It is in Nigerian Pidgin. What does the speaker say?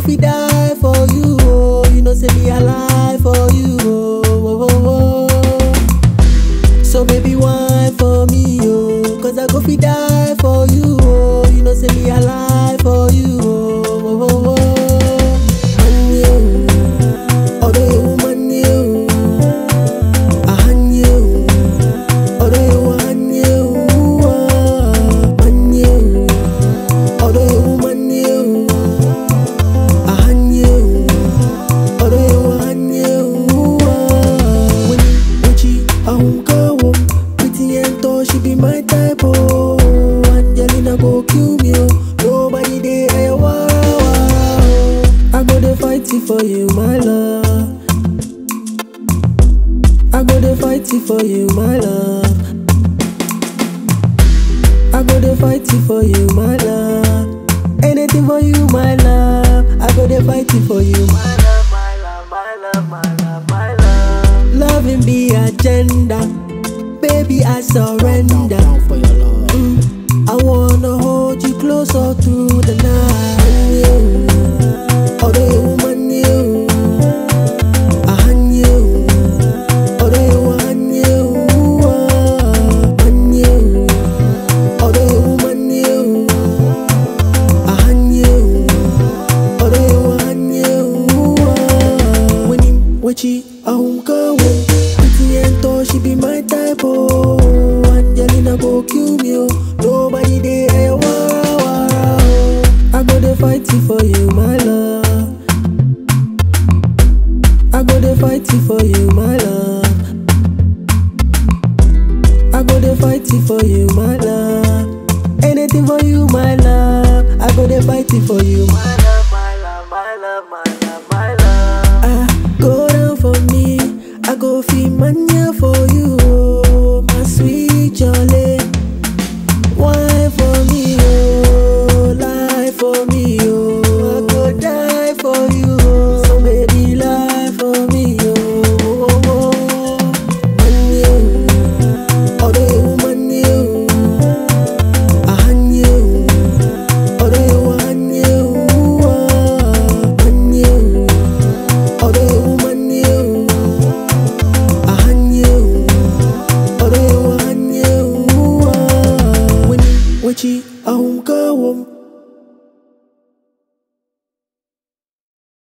fit die for you, oh. You know, say me alive for you, oh. oh, oh, oh. So baby, wine for me, oh. Cause I go fit die for you, oh. You know, say me alive for you, oh. oh, oh, oh. Man, you, although you woman, you, I hand you, although you want you, ah, man, you, although you woman, you, I hand you, although you want you, ah. When Uchi, I won't go home. Pretty and tall, she be my type, oh. Angelina go kill me, oh. Nobody there, wow, wow. I go to fight it for you, my love. I go to fight it for you, my love. I go to fight it for you, my love. Anything for you, my love. I go to fight it for you, my love, my love, my love, my love, my love. Loving be agenda, baby I surrender. Down for your love. Mm, I wanna hold you closer through the night. You, although you woman, you, I hand you, although you want you, ah, man, you, although you woman, you, I hand you, although you want you, ah. when him wachi, I won't go away. Pretty and tall, she be my type, oh. Angelina go kill me, oh. Nobody there, wow, wow, wow. I go to fight it for you, my love. I go to fight it for you, my love. I go to fight it for you, my love. Anything for you, my love. I go to fight it for you, my love, my love, my love, my love, my love. Ah, go down for me. I go feel mania for you, oh, my sweet jolly. Wine for me, oh, lie for me, oh. I go die for you, oh. So baby, lie for me, oh. oh, oh. Man, you, although you woman, you, I hand you, although you want you, ah, man, you, although you woman, you, I hand you, although you want you, ah. When, when she, I won't go home.